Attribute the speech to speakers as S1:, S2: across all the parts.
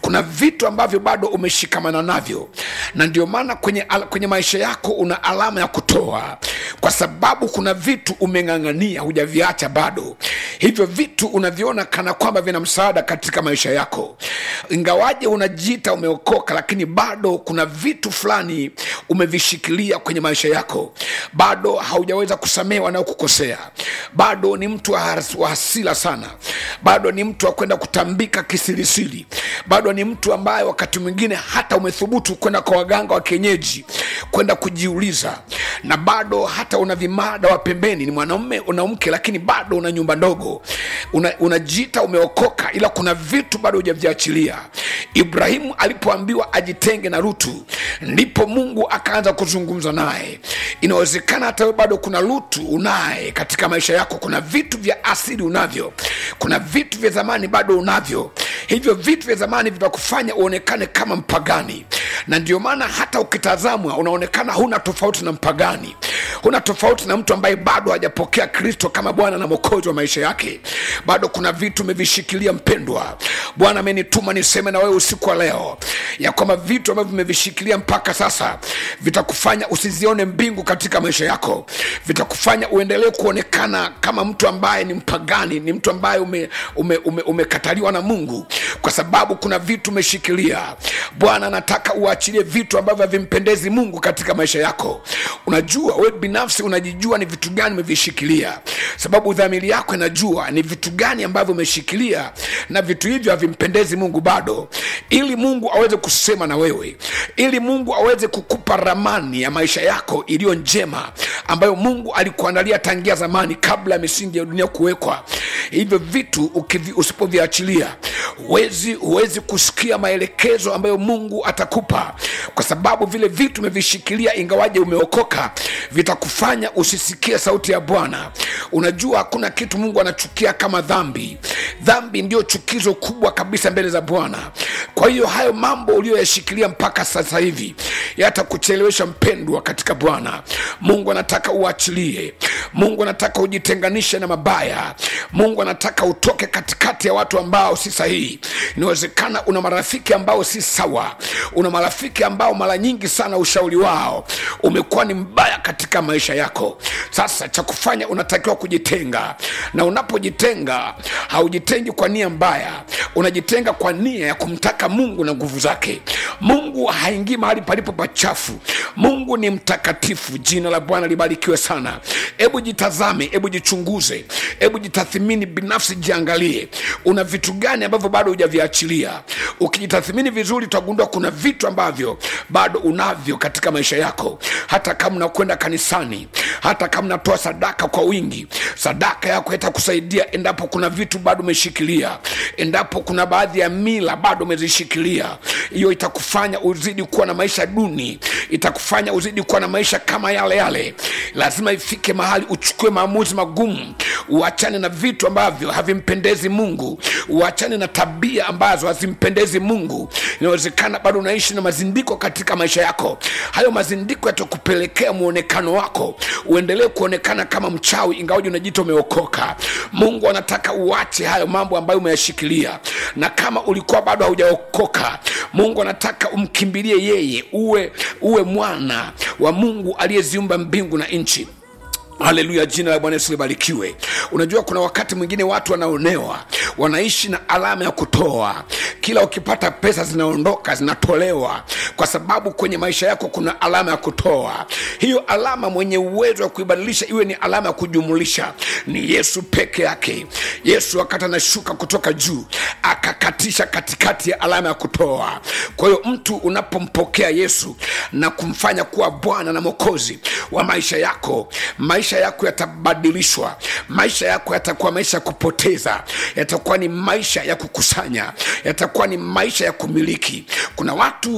S1: kuna vitu ambavyo bado umeshikamana navyo na ndio maana kwenye, al- kwenye maisha yako una alama ya kutoa kwa sababu kuna vitu umeng'ang'ania hujaviacha bado hivyo vitu unaviona kana kwamba vina msaada katika maisha yako ingawaje unajiita umeokoka lakini bado kuna vitu fulani umevishikilia kwenye maisha yako bado haujaweza kusamehe wanaokukosea bado ni mtu wa has- wa hasila sana bado ni mtu wa kwenda kutambika kisirisiri bado ni mtu ambaye wakati mwingine hata umethubutu kwenda kwa waganga wa kienyeji kwenda kujiuliza na bado hata una vimada wa pembeni ni mwanaume una mke lakini bado una nyumba ndogo unajiita una unajiita umeokoka ila kuna vitu bado hujaviachilia ibrahimu alipoambiwa ajitenge na rutu ndipo mungu akaanza kuzungumza naye inawezekana hata wewe bado kuna lutu unaye katika maisha yako kuna vitu vya asili unavyo kuna vitu vya zamani bado unavyo hivyo vitu vya zamani vitakufanya uonekane kama mpagani na ndio maana hata ukitazamwa unaonekana huna tofauti na mpagani huna tofauti na mtu ambaye bado hajapokea kristo kama bwana na mwokozi wa maisha yake bado kuna vitu umevishikilia mpendwa bwana amenituma niseme na wewe usiku wa leo ya kwamba vitu ambavyo vimevishikilia mpaka sasa vitakufanya usizione mbingu katika maisha yako vitakufanya uendelee kuonekana kama mtu ambaye ni mpagani ni mtu ambaye umekataliwa ume, ume, umekataliwa na mungu kwa sababu kuna vitu umeshikilia bwana anataka uachilie vitu ambavyo havimpendezi mungu katika maisha yako unajua we binafsi unajijua ni vitu gani umevishikilia sababu dhamiri yako inajua ni vitu gani ambavyo umeshikilia na vitu hivyo havimpendezi mungu bado ili mungu aweze kusema na wewe ili mungu aweze kukupa ramani ya maisha yako iliyo njema ambayo mungu alikuandalia tangia zamani kabla ya misingi ya dunia kuwekwa hivyo vitu ukivi- usipoviachilia huwezi huwezi kusikia maelekezo ambayo mungu atakupa kwa sababu vile vitu umevishikilia ingawaje umeokoka vitakufanya usisikie sauti ya bwana unajua hakuna kitu mungu anachukia kama dhambi dhambi ndio chukizo kubwa kabisa mbele za bwana kwa hiyo hayo mambo uliyoyashikilia mpaka sasa hivi yatakuchelewesha mpendwa katika bwana mungu anataka uachilie mungu anataka ujitenganishe na mabaya mungu anataka utoke katikati ya watu ambao si sahihi inawezekana una marafiki ambao si sawa una marafiki ambao mara nyingi sana ushauri wao umekuwa ni mbaya katika maisha yako sasa cha kufanya unatakiwa kujitenga na unapojitenga haujitengi kwa nia mbaya unajitenga kwa nia ya kumtaka mungu na nguvu zake mungu haingii mahali palipo pachafu mungu ni mtakatifu jina la bwana libarikiwe sana hebu jitazame hebu jichunguze hebu jitathimini binafsi jiangalie una vitu gani ambavyo bado hujaviachilia ukijitathimini vizuri utagundua kuna vitu ambavyo bado unavyo katika maisha yako hata kama unakwenda kanisani hata kama unatoa sadaka kwa wingi sadaka yako itakusaidia endapo kuna vitu bado umeshikilia endapo kuna baadhi ya mila bado umezishikilia hiyo itakufanya uzidi kuwa na maisha duni itakufanya uzidi kuwa na maisha kama yale yale lazima ifike mahali uchukue maamuzi magumu uachane na vitu ambavyo havimpendezi mungu uachane na tabia ambazo hazimpendezi mungu inawezekana bado unaishi na mazindiko katika maisha yako hayo mazindiko yatakupelekea mwonekano wako uendelee kuonekana kama mchawi ingawaji unajita umeokoka mungu anataka uache hayo mambo ambayo umeyashikilia na kama ulikuwa bado haujaokoka mungu anataka umkimbilie yeye uwe uwe mwana wa mungu aliyeziumba mbingu na nchi haleluya jina la bwana yesu libarikiwe unajua kuna wakati mwingine watu wanaonewa wanaishi na alama ya kutoa kila ukipata pesa zinaondoka zinatolewa kwa sababu kwenye maisha yako kuna alama ya kutoa hiyo alama mwenye uwezo wa kuibadilisha iwe ni alama ya kujumulisha ni yesu peke yake yesu wakati anashuka kutoka juu akakatisha katikati ya alama ya kutoa kwa hiyo mtu unapompokea yesu na kumfanya kuwa bwana na mwokozi wa maisha yako maisha yako yatabadilishwa maisha yako yatakuwa maisha ya kupoteza yatakuwa ni maisha ya kukusanya yatakuwa ni maisha ya kumiliki kuna watu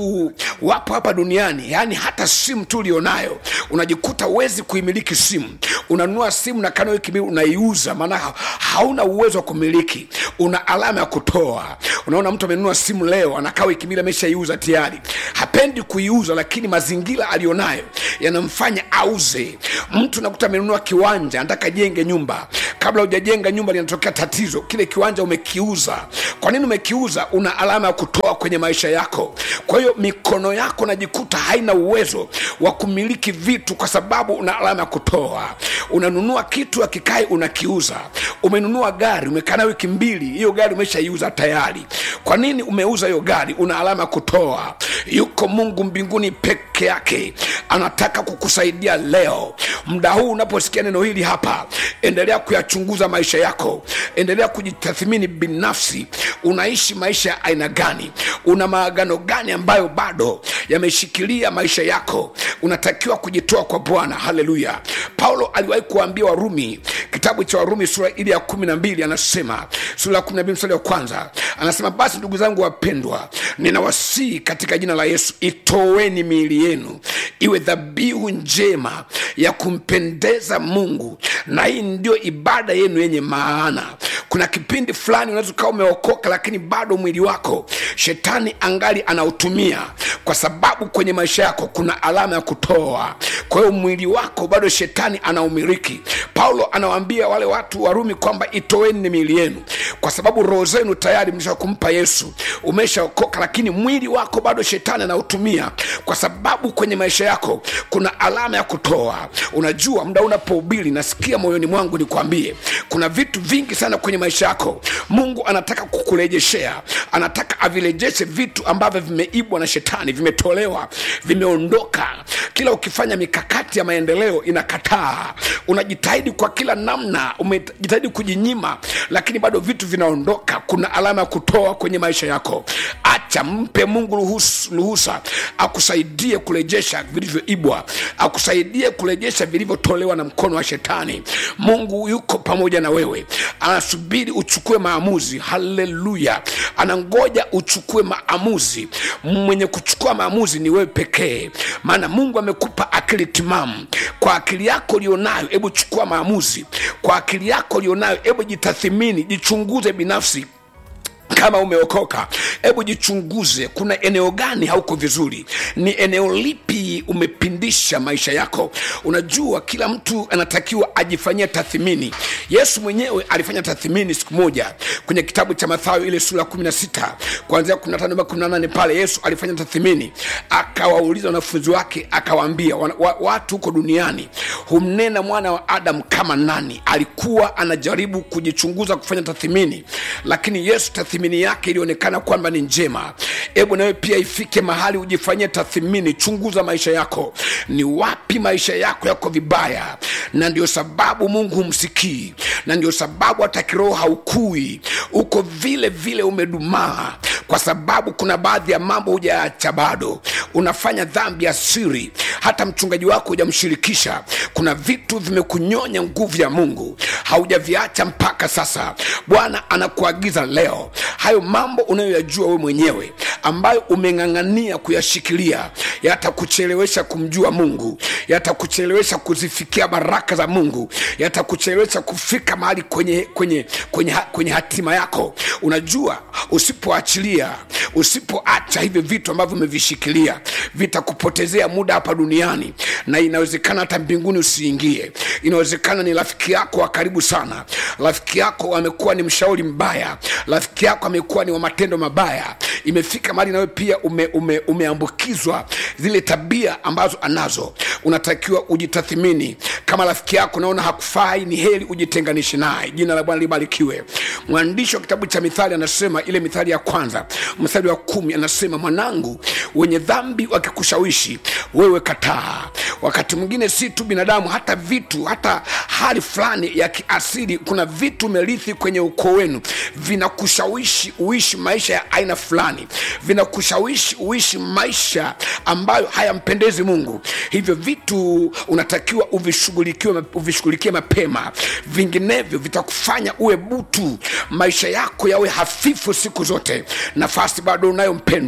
S1: wapo hapa duniani yaani hata simu tu ulionayo unajikuta uwezi kuimiliki simu unanunua simu na kana wiki mbili unaiuza maana ha- hauna uwezo wa kumiliki una alama ya kutoa unaona mtu amenunua simu leo anakaa wiki mbili ameshaiuza tayari hapendi kuiuza lakini mazingira aliyonayo yanamfanya auze mtu nakuta amenunua kiwanja anataka jenge nyumba kabla hujajenga nyumba linatokea tatizo kile kiwanja umekiuza kwa nini umekiuza una alama ya kutoa kwenye maisha yako kwa hiyo mikono yako najikuta haina uwezo wa kumiliki vitu kwa sababu una alama ya kutoa unanunua kitu akikai unakiuza umenunua gari umekaa nayo wiki mbili hiyo gari umeshaiuza tayari kwa nini umeuza hiyo gari una alama ya kutoa yuko mungu mbinguni peke yake anataka kukusaidia leo muda huu unaposikia neno hili hapa endelea kuyachunguza maisha yako endelea kujitathmini binafsi unaishi maisha ya aina gani una maagano gani ambayo bado yameshikilia maisha yako unatakiwa kujitoa kwa bwana haleluya paulo aliwahi kuwaambia warumi kitabu cha warumi sura ili ya kumi na mbili anasema sura ya kumi na mbili mstari wa kwanza anasema basi ndugu zangu wapendwa ninawasihi katika jina la yesu itoweni miili yenu iwe dhabihu njema ya kumpendeza mungu na hii ndio ibada yenu yenye maana kuna kipindi fulani unaweza ukawa umeokoka lakini bado mwili wako shetani angali anautumia kwa sababu kwenye maisha yako kuna alama ya kutoa kwa hiyo mwili wako bado shetani anaumiliki paulo anawaambia wale watu warumi kwamba itoeni miili yenu kwa sababu roho zenu tayari mlisha kumpa yesu umeshaokoka lakini mwili wako bado shetani anautumia kwa sababu kwenye maisha yako kuna alama ya kutoa unajua muda unapohubiri nasikia moyoni mwangu nikwambie kuna vitu vingi sana kwenye maisha yako mungu anataka kukurejeshea anataka avirejeshe vitu ambavyo vimeibwa na shetani vimetolewa vimeondoka kila ukifanya mikakati ya maendeleo inakataa unajitahidi kwa kila namna umejitahidi kujinyima lakini bado vitu vinaondoka kuna alama ya kutoa kwenye maisha yako acha mpe mungu ruhusa, ruhusa akusaidie kurejesha vilivyoibwa akusaidie kurejesha vilivyotolewa na mkono wa shetani mungu yuko pamoja na wewe anasubiri uchukue maamuzi haleluya anangoja uchukue maamuzi mwenye kuchukua maamuzi ni wewe pekee maana mungu amekupa akili timamu kwa akili yako ulionayo hebu chukua maamuzi kwa akili yako ulionayo hebu jitathimini jichunguze binafsi kama umeokoka hebu jichunguze kuna eneo gani hauko vizuri ni eneo lipi umepindisha maisha yako unajua kila mtu anatakiwa ajifanyie tathmini yesu mwenyewe alifanya tathmini siku moja kwenye kitabu cha mathayo ile sura 16 kuanzia 15 18 pale yesu alifanya tathmini akawauliza wanafunzi wake akawaambia wa, wa, watu huko duniani humnena mwana wa adam kama nani alikuwa anajaribu kujichunguza kufanya tathmini lakini yesu tathmini yake ilionekana kwamba ni njema hebu nawe pia ifike mahali ujifanyie tathmini chunguza maisha yako ni wapi maisha yako yako vibaya na ndio sababu mungu humsikii na ndio sababu hata kiroho haukui uko vile vile umedumaa kwa sababu kuna baadhi ya mambo hujaacha bado unafanya dhambi ya siri hata mchungaji wako hujamshirikisha kuna vitu vimekunyonya nguvu ya mungu haujaviacha mpaka sasa bwana anakuagiza leo hayo mambo unayoyajua we mwenyewe ambayo umeng'ang'ania kuyashikilia yatakuchelewesha kumjua mungu yatakuchelewesha kuzifikia baraka za mungu yatakuchelewesha kufika mahali kwenye, kwenye, kwenye, kwenye hatima yako unajua usipoachilia usipoacha hivi vitu ambavyo umevishikilia vitakupotezea muda hapa duniani na inawezekana hata mbinguni usiingie inawezekana ni rafiki yako wa karibu sana rafiki yako amekuwa ni mshauri mbaya rafiki yako amekuwa ni wa matendo mabaya imefika mahali nawe pia ume, ume, umeambukizwa zile tabia ambazo anazo unatakiwa ujitathimini kama rafiki yako naona hakufai ni heri ujitenganishe naye jina la bwana libarikiwe mwandishi wa kitabu cha mithali anasema ile mithali ya kwanza mstari wa kumi anasema mwanangu wenye dhambi wakikushawishi wewe kataa wakati mwingine si tu binadamu hata vitu hata hali fulani ya kiasili kuna vitu umerithi kwenye ukoo wenu vinakushawishi uishi maisha ya aina fulani vinakushawishi uishi maisha ambayo hayampendezi mungu hivyo vitu unatakiwa uvishughulikie uvishughulikie mapema vinginevyo vitakufanya uwe butu maisha yako yawe hafifu siku zote nafasi bado unayo mpendwa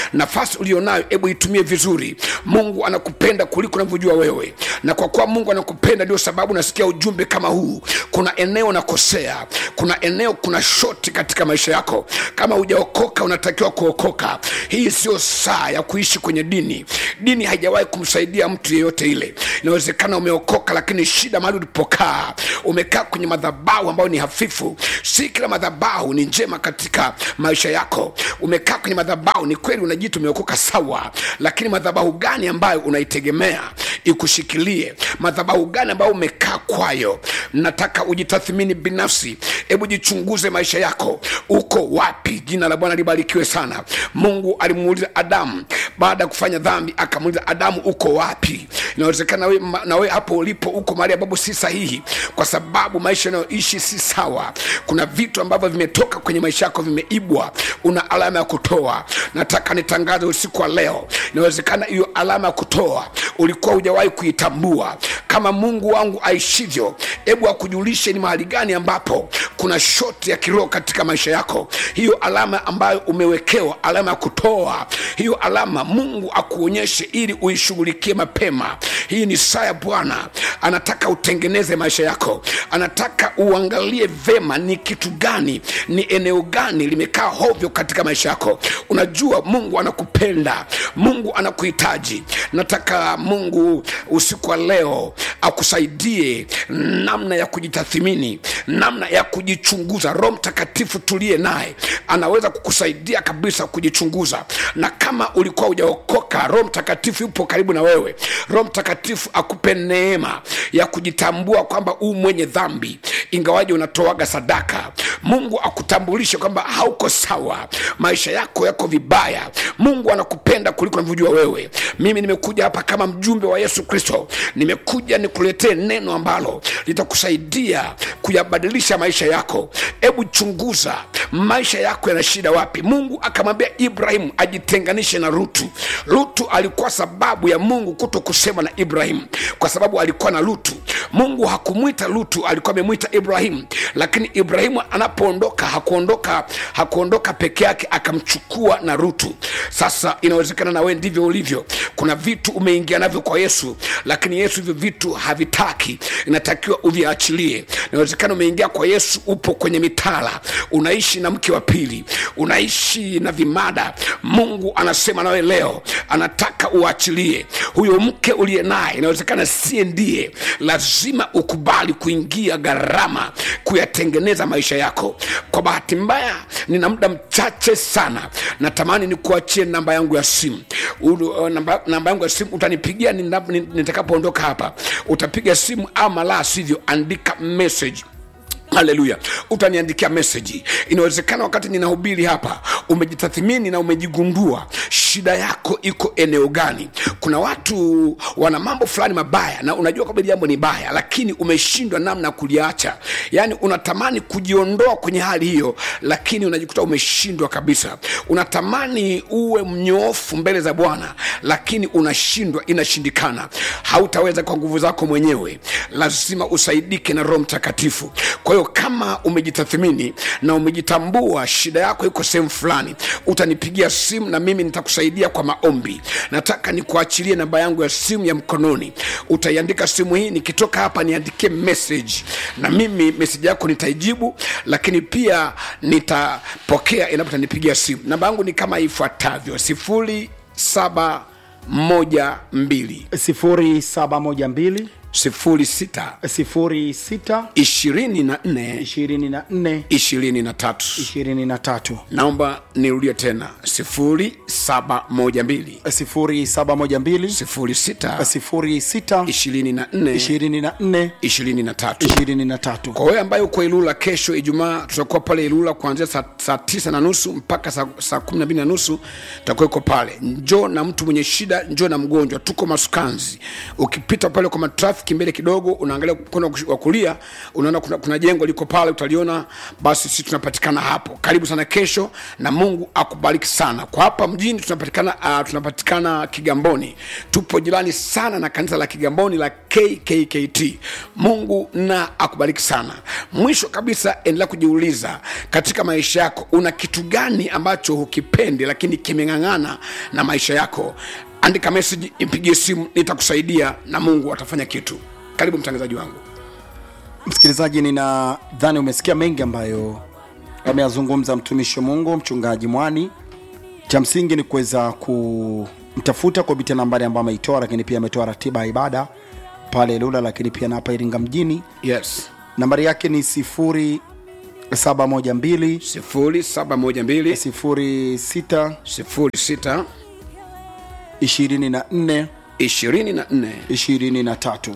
S1: nafasi ulionayo hebu itumie vizuri mungu anakupenda kuliko unavyojua wewe na kwa kuwa mungu anakupenda ndio sababu nasikia ujumbe kama huu kuna eneo nakosea kuna eneo kuna shoti katika maisha yako kama hujaokoka unatakiwa kuokoka hii sio saa ya kuishi kwenye dini dini haijawahi kumsaidia mtu yeyote ile inawezekana umeokoka lakini shida mahali ulipokaa umekaa kwenye madhabahu ambayo ni hafifu si kila madhabahu ni njema katika maisha yako umekaa kwenye madhabahu ni kweli unajiita umeokoka sawa lakini madhabahu gani ambayo unaitegemea ikushikilie madhabahu gani ambayo umekaa kwayo nataka ujitathmini binafsi hebu jichunguze maisha yako uko wapi jina la bwana libarikiwe sana mungu alimuuliza adamu baada ya kufanya dhambi akamuuliza adamu uko wapi inawezekana we, ma- na we hapo ulipo uko mahali ambapo si sahihi kwa sababu maisha yanayoishi si sawa kuna vitu ambavyo vimetoka kwenye maisha yako vimeibwa una alama ya kutoa nataka nitangaze usiku wa leo inawezekana hiyo alama ya kutoa ulikuwa hujawahi kuitambua kama mungu wangu aishivyo hebu akujulishe ni mahali gani ambapo kuna shoti ya kiroho katika maisha yako hiyo alama ambayo umewekewa alama ya kutoa hiyo alama mungu akuonyeshe ili uishughulikie mapema hii ni saa ya bwana anataka utengeneze maisha yako anataka uangalie vema ni kitu gani ni eneo gani limekaa hovyo katika maisha yako unajua mungu anakupenda mungu anakuhitaji nataka mungu usiku wa leo akusaidie namna ya kujitathimini namna ya kujichunguza roho mtakatifu tuliye naye anaweza kukusaidia kabisa kujichunguza na kama ulikuwa hujaokoka roho mtakatifu yupo karibu na wewe roho mtakatifu akupe neema ya kujitambua kwamba huu mwenye dhambi ingawaji unatoaga sadaka mungu akutambulishe kwamba hauko sawa maisha yako yako vibaya mungu anakupenda kuliko unavyojua wewe mimi nimekuja hapa kama mjumbe wa yesu kristo nimekuja nikuletee neno ambalo litakusaidia kuyabadilisha maisha yako hebu chunguza maisha yako yana shida wapi mungu akamwambia ibrahimu ajitenganishe na rutu lutu alikuwa sababu ya mungu kuto kusema na ibrahimu kwa sababu alikuwa na lutu mungu hakumwita lutu alikuwa amemwita ibrahimu lakini ibrahimu anapoondoka hakuondoka hakuondoka peke yake akamchukua na rutu sasa inawezekana na wewe ndivyo ulivyo kuna vitu umeingia navyo kwa yesu lakini yesu hivyo vitu havitaki inatakiwa uviachilie inawezekana umeingia kwa yesu upo kwenye mitala unaishi na mke wa pili unaishi na vimada mungu anasema nawe leo anataka uachilie huyo mke uliye naye inawezekana sie ndiye lazima ukubali kuingia gharama kuyatengeneza maisha yako kwa bahati mbaya nina muda mchache sana natamani nikuachie namba yangu ya simu Ulu, uh, namba, namba yangu ya simu utanipigia nina- ni- nitakapoondoka hapa utapiga simu ama la sivyo andika message haleluya utaniandikia meseji inawezekana wakati ninahubiri hapa umejitathimini na umejigundua shida yako iko eneo gani kuna watu wana mambo fulani mabaya na unajua kwamba hili jambo ni baya lakini umeshindwa namna ya kuliacha yaani unatamani kujiondoa kwenye hali hiyo lakini unajikuta umeshindwa kabisa unatamani uwe mnyoofu mbele za bwana lakini unashindwa inashindikana hautaweza kwa nguvu zako mwenyewe lazima usaidike na roho mtakatifu kwa hiyo kama umejitathimini na umejitambua shida yako iko sehemu fulani utanipigia simu na mimi nitakusaidia kwa maombi nataka nikuachilie namba yangu ya simu ya mkononi utaiandika simu hii nikitoka hapa niandikie message na mimi meseji yako nitaijibu lakini pia nitapokea endapo utanipigia simu namba yangu ni kama ifuatavyo sifuri saba moja mbili
S2: 0712
S1: sifuri sita
S2: 06
S1: ishirini na nne
S2: 24
S1: ishirini na tatu
S2: 23
S1: naomba nirudie tena sifuri saba moja mbili
S2: 0712
S1: sifuri sita
S2: 06
S1: ishirini na nne
S2: 24
S1: ishirini na tatu
S2: 23
S1: kwa wewe ambaye uko ilula kesho ijumaa tutakuwa pale ilula kuanzia saa, saa tisa na nusu mpaka saa, saa kumi na mbili na nusu tutakuwa iko pale njoo na mtu mwenye shida njoo na mgonjwa tuko masukanzi ukipita pale kwa matrafiki mbele kidogo unaangalia mkono wa kulia unaona kuna, kuna jengo liko pale utaliona basi sisi tunapatikana hapo karibu sana kesho na mungu akubariki sana kwa hapa mjini kimsingi tunapatikana uh, tunapatikana kigamboni tupo jirani sana na kanisa la kigamboni la kkkt mungu na akubariki sana mwisho kabisa endelea kujiuliza katika maisha yako una kitu gani ambacho hukipendi lakini kimeng'ang'ana na maisha yako andika meseji impigie simu nitakusaidia na mungu atafanya kitu karibu mtangazaji wangu
S2: msikilizaji ninadhani umesikia mengi ambayo ameyazungumza mtumishi wa mungu mchungaji mwani cha msingi ni kuweza kumtafuta kupitia nambari ambayo ameitoa lakini pia ametoa ratiba ya ibada pale lula lakini pia na hapa iringa mjini
S1: yes
S2: nambari yake ni 0712
S1: sifuri saba moja mbili
S2: 06
S1: sifuri sita
S2: 24
S1: ishirini na nne
S2: 23
S1: ishirini na tatu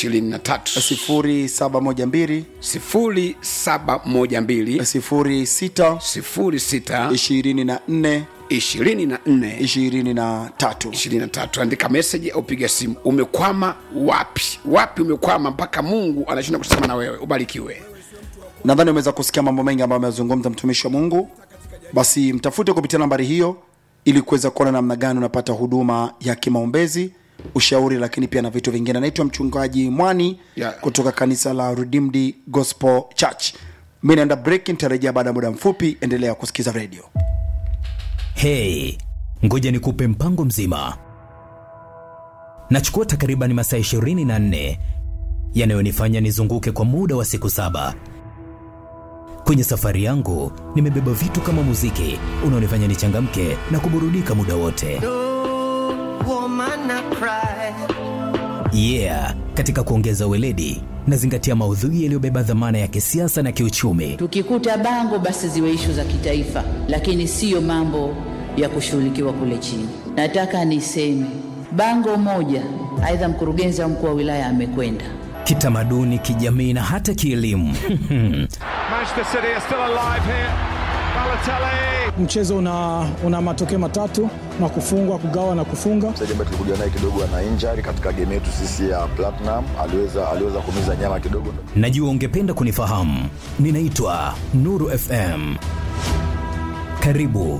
S2: 0712
S1: sifuri saba moja mbili
S2: 06
S1: sifuri sita
S2: 24
S1: ishirini na nne
S2: 23
S1: ishirini na tatu andika meseji au piga simu umekwama wapi wapi umekwama mpaka mungu anashinda kusema na wewe ubarikiwe
S2: nadhani umeweza kusikia mambo mengi ambayo amezungumza mtumishi wa mungu basi mtafute kupitia nambari hiyo ili kuweza kuona namna gani unapata huduma ya kimaombezi ushauri lakini pia na vitu vingine naitwa mchungaji mwani
S1: Yeah.
S2: kutoka kanisa la redeemed gospel church mi naenda break nitarejea baada ya muda mfupi endelea kusikiza redio
S3: hei ngoja nikupe mpango mzima nachukua takriban masaa 24 yanayonifanya nizunguke kwa muda wa siku saba kwenye safari yangu nimebeba vitu kama muziki unaonifanya nichangamke na kuburudika muda wote
S4: woman I cry.
S3: yeah katika kuongeza weledi nazingatia maudhui yaliyobeba dhamana ya kisiasa na kiuchumi
S5: Tukikuta bango basi ziwe ishu za kitaifa, lakini siyo mambo ya kushughulikiwa kule chini. Nataka niseme bango moja, aidha mkurugenzi au mkuu wa wilaya amekwenda
S3: kitamaduni kijamii na hata kielimu
S6: Manchester City are still alive here. Balotelli.
S7: mchezo una, una matokeo matatu na kufungwa kugawa na kufunga
S8: mchezaji ambaye tulikuja naye kidogo ana injury katika game yetu sisi ya Platinum, aliweza aliweza kumiza nyama kidogo.
S3: najua ungependa kunifahamu ninaitwa nuru fm karibu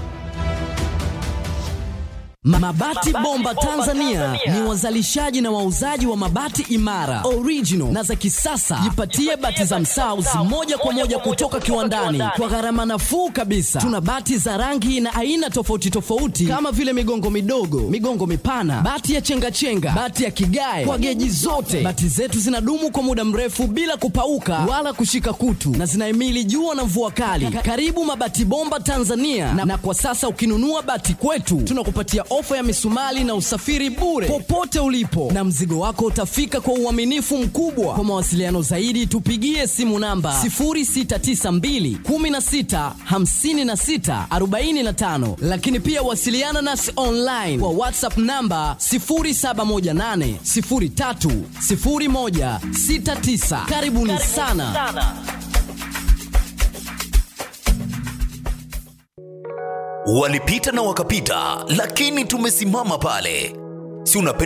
S9: Mabati Bomba Tanzania ni wazalishaji na wauzaji wa mabati imara, original na za kisasa. Jipatie bati za Msaus moja kwa moja kutoka kiwandani kwa gharama nafuu kabisa. Tuna bati za rangi na aina tofauti tofauti kama vile migongo midogo, migongo mipana, bati ya chengachenga, bati ya kigae kwa geji zote. Bati zetu zinadumu kwa muda mrefu bila kupauka wala kushika kutu na zinahimili jua na mvua kali. Ka- Karibu Mabati Bomba Tanzania na, na kwa sasa ukinunua bati kwetu tunakupatia ofa ya misumali na usafiri bure popote ulipo, na mzigo wako utafika kwa uaminifu mkubwa. Kwa mawasiliano zaidi, tupigie simu namba 0692 16 56 45, lakini pia wasiliana nasi online kwa WhatsApp namba 0718 03 01 69. Karibuni sana.
S10: walipita na wakapita lakini tumesimama pale si unapenda